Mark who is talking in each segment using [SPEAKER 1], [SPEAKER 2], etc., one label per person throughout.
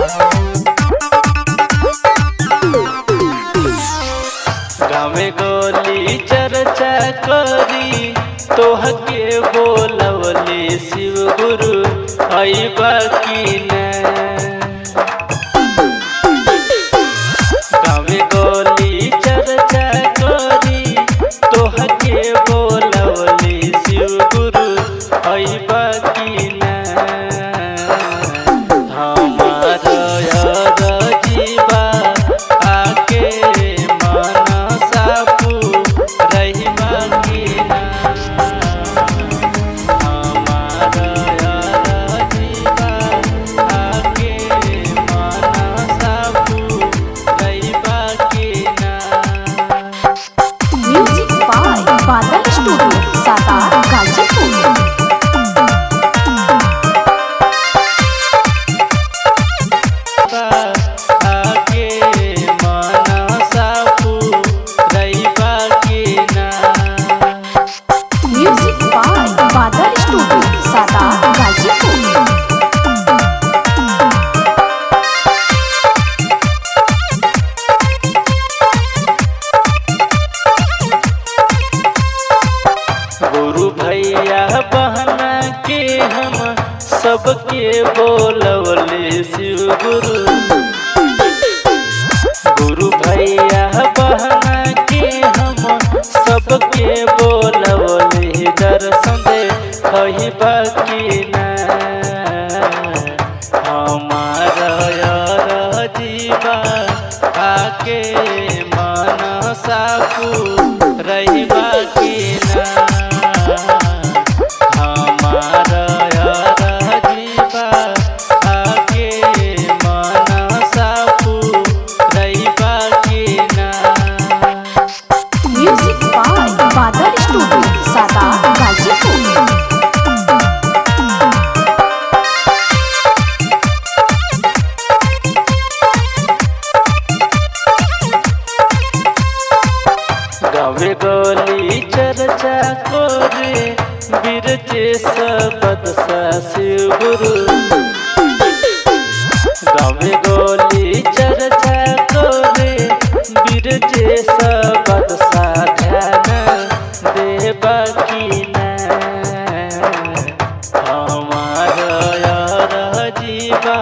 [SPEAKER 1] गावे गोली चर्चा करी तोहके बोलवले शिव गुरु अइबा की न गावे गोली चर्चा करी तोहके बोलवले शिव गुरु अइबा की न हमार यार जीवा आके मनसा रहिबा की न हमार यार जीवा आके मनसा रहिबा की न
[SPEAKER 2] music by Badal studio Satar Ghazipur
[SPEAKER 1] आके मनसा रहिबा की न
[SPEAKER 2] music by Badal studio Satar Ghazipur
[SPEAKER 1] गुरु भैया बहना के हम सबके बोलवले शिव गुरु गुरु भैया बहना के हम सबके बोलवले दर्शन दे कही बाकी न हमार यार जीवा आके मन साकू रहिबा की न हमार यार जीवा आके मन साकू रहिबा की न
[SPEAKER 2] music by Badal studio Satar Ghazipur
[SPEAKER 1] गावे गोली चर्चा कोरे बिरचे सबद शिव गुरु गावे गोली चर्चा कोरे बिरचे सबद ध्यान देवा की न हमार यार जीवा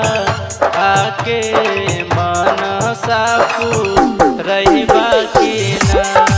[SPEAKER 1] आके मन साकू रहिबा की न